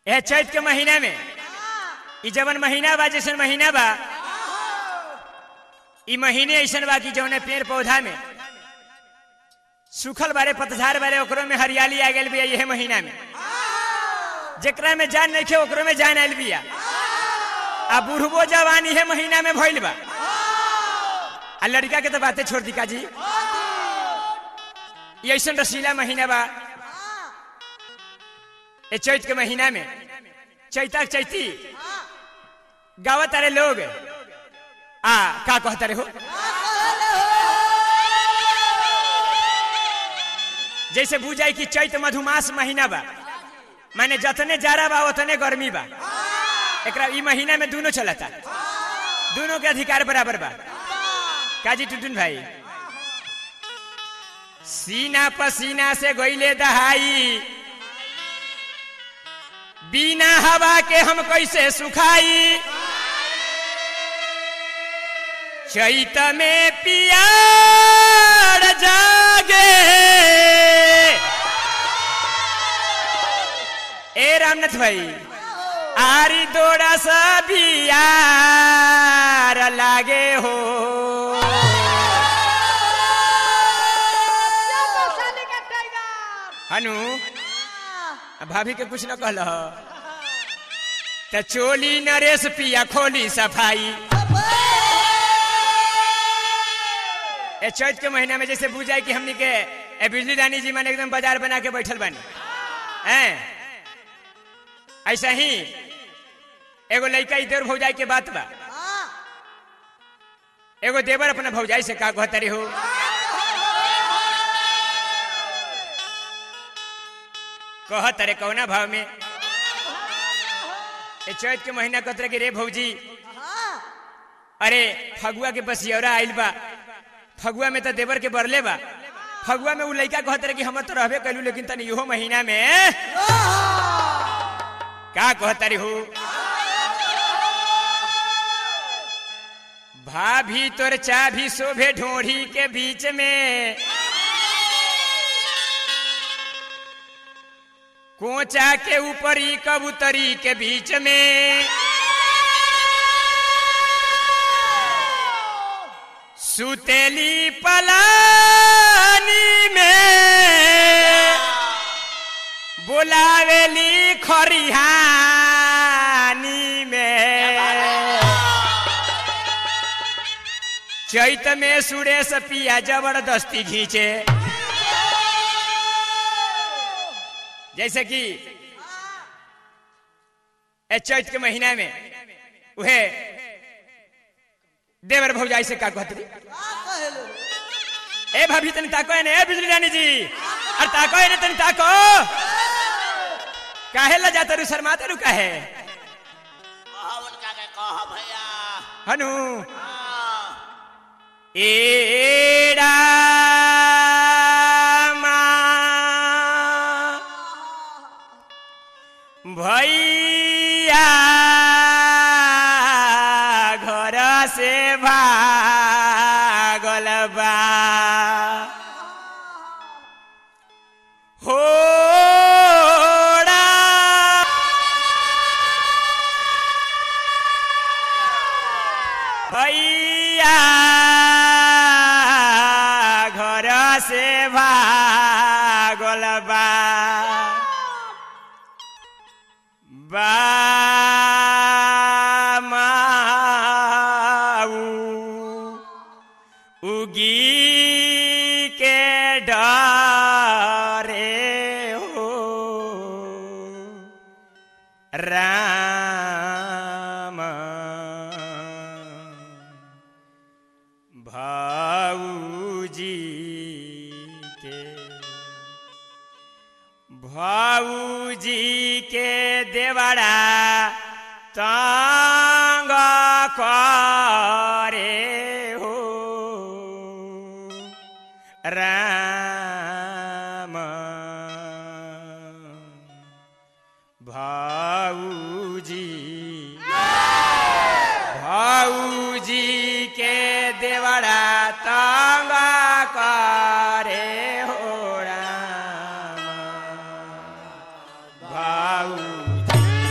यह चैत के महीना में ई जवन महीना बा जैसन महीना बा ई महीने ऐसन बा कि जौने पेड़ पौधा में सूखल बारे पतझार बारे ओकरो में हरियाली आ गई बिया यह महीना में जेकरा में जान नहीं खे ओकरो में जान आयल बिया आ बुढ़बो जवान इहे महीना में भइल बा आ लड़का के तो बातें छोड़ दी का जी ये ऐसन रसीला महीना बा ए चैत के महीना में चैता चैती गावत अरे लोग आ का कहता रे हो जैसे बुझाई कि चैत मधुमास महीना बा माने जतने जाड़ा बा उतने गर्मी बा एकरा ई महीना में दोनों चलता दोनों के अधिकार बराबर बा काजी टुटुन भाई सीना पसीना से गोइले दहाई बिना हवा के हम कैसे सुखाई चैत में पियार जागे ए रामनाथ भाई आरी दोड़ा सा बियार लागे हो हनु भाभी के कुछ न कहल त चोली नरेश पिया खोली सफाई ए चैत के महीना में जैसे बुझाई कि हमनी के ए बिजली रानी जी माने एकदम बाजार बना के बैठल बानी हैं ऐसा ही एगो लड़का इधर भौजाई के बात बा एगो देवर अपना भौजाई से का कहतरी हो कहत रे कौना भाव में ए चैत के महीना कहत कि रे भौजी अरे फगुआ के बसियौरा आइल बा फगुआ में तो देवर के बरले बा फगुआ में उ लड़का कहत रहे कि हम तो रहबे कैलू लेकिन तनी इहो महीना में का कहतरी हो भाभी तोर चाभी शोभे ढोढ़ी के बीच में कोचा के ऊपरी कबूतरी के बीच में सुतेली पलानी में बोलावेली खरिहानी में चैत में सुरेश पिया जबरदस्ती घींचे जैसे कि ए चैत के महीना में उहे देवर भौजाई से का कहती ए भाभी तनी ताको ने ए बिजली रानी जी अरे ताको ने तनी ताको काहे ला जाता रू शर्माते रू काहे उनका के कह भैया हनु हाँ, एड़ा भैया घर से भागल बा होड़ा भैया घर से भागल बा बामाऊ उगी के डरे हो राम भाऊजी के भाऊजी के देवड़ा तंग करे हो राम भाऊजी भाऊजी के देवड़ा तंग करे हो राम भाऊजी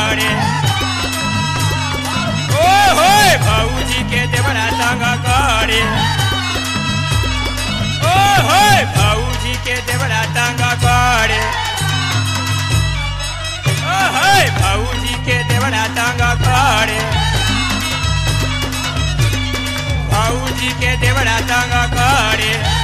करे ओ होय भौजी के देवरा तंग करे ओ होय भौजी के देवरा तंग करे ओ होय भौजी के देवरा तंग करे भौजी के देवरा तंग करे